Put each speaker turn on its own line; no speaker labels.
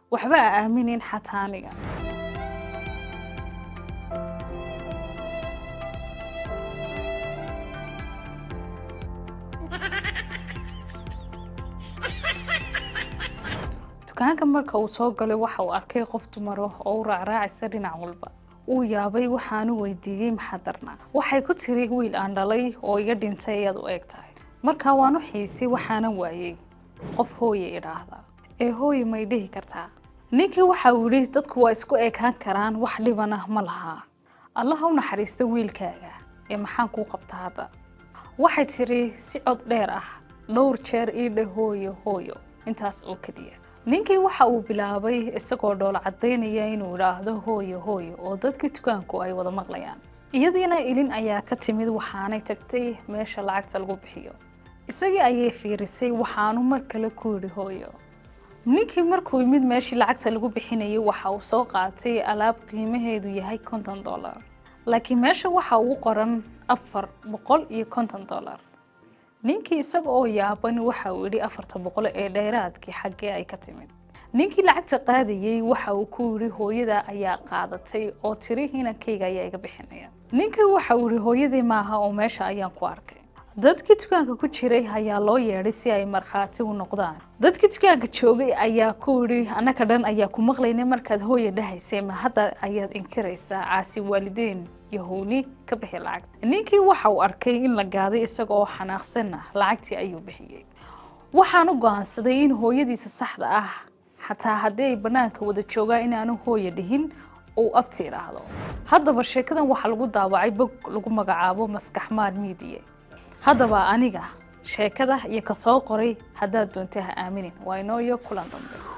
waxba a aaminin xataa aniga dukaanka marka uu soo galay waxa uu arkay qof dumaro oo u raacraacaysa dhinac walba uu yaabay waxaanu weydiiyey maxaa darnaa waxay ku tiri wiil aan dhalay oo iga dhintay ayaad u eg tahay markaa waan u xiisay waxaana waayey qof hooye idhaahda ee hooye may dhihi kartaa ninkii waxa uu yidhi dadku waa isku ekaan karaan wax dhibana ma lahaa allaha u naxariista wiilkaaga ee maxaan kuu qabta hadda waxay tiri si cod dheer ah dhowr jeer ii dhe hooyo hooyo intaas oo keliya ninkii waxa uu bilaabay isagoo dhoola caddaynaya inuu idhaahdo hooyo hooyo oo dadkii dukaanku ay wada maqlayaan iyadiina ilin ayaa ka timid waxaanay tagtay meesha lacagta lagu bixiyo isagii ayay fiirisay waxaanu mar kale ku yidhi hooyo ninkii markuu yimid meeshii lacagta lagu bixinayay waxa uu soo qaatay alaab qiimaheedu yahay konton dollar laakiin meesha waxa ugu qoran afar boqol iyo konton dollar ninkii isaga oo yaaban waxa uu yidhi afarta boqol ee dheeraadkii xaggee ay ka timid ninkii lacagta qaadayey waxa uu ku yidhi hooyada ayaa qaadatay oo tiri inankayga ayaa iga bixinaya ninkii waxa uu yidhi hooyadii maaha oo meesha ayaan ku arkay dadkii dukaanka ku jiray ayaa loo yeedhay si ay markhaati u noqdaan dadkii dukaanka joogay ayaa ku yidhi annaka dhan ayaa ku maqlaynay markaad hooya dhahaysay ma hadda ayaad inkiraysaa caasi waalideyn yahuuni ka bixi lacagta ninkii waxa uu arkay in la gaaday isaga oo xanaaqsanna lacagtii ayuu bixiyey waxaanu go-aansaday in hooyadiisa saxda ah xataa haddii ay bannaanka wada joogaan inaanu hooya dhihin uu abti idhaahdo haddaba sheekadan waxaa lagu daawacay bog lagu magacaabo maskaxmaal miidiya haddaba aniga sheekada iyo ka soo qoray haddaad doontay ha aaminin waa inoo iyo kulan dambe